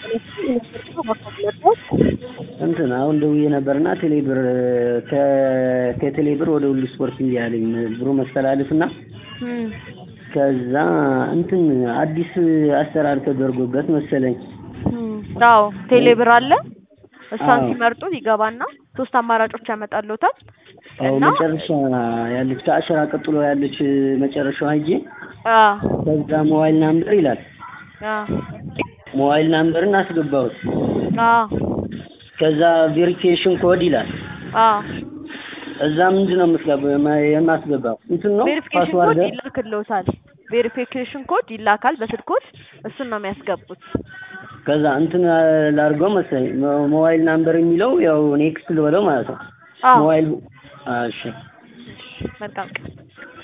እንትን አሁን ደውዬ ነበርና ቴሌብር ከቴሌብር ወደ ሁሉ ስፖርት እያለኝ ብሩ መስተላለፍና ከዛ እንትን አዲስ አሰራር ተደርጎበት መሰለኝ። አዎ ቴሌብር አለ። እሷን አዎ። ሲመርጡ ይገባና ሶስት አማራጮች ያመጣልዎታል አዎ እና መጨረሻ ያለች ከአሸራ ቀጥሎ ያለች መጨረሻዋ ሂጄ አዎ ከዛ ሞባይል ናምበር ይላል። አዎ ሞባይል ናምበርን አስገባሁት። አዎ ከዛ ቬሪፊኬሽን ኮድ ይላል። አዎ እዛ ምንድን ነው የምትገባው የማስገባው እንትን ነው ቬሪፊኬሽን ፓስዋርድ ኮድ ይላክልዎታል። ቬሪፊኬሽን ኮድ ይላካል በስልክዎት እሱን ነው የሚያስገቡት። ከዛ እንትን ላድርገው መሰለኝ ሞ- ሞባይል ናምበር የሚለው ያው ኔክስት ልበለው ማለት ነው። አዎ ሞባይል እሺ መልካም ቀን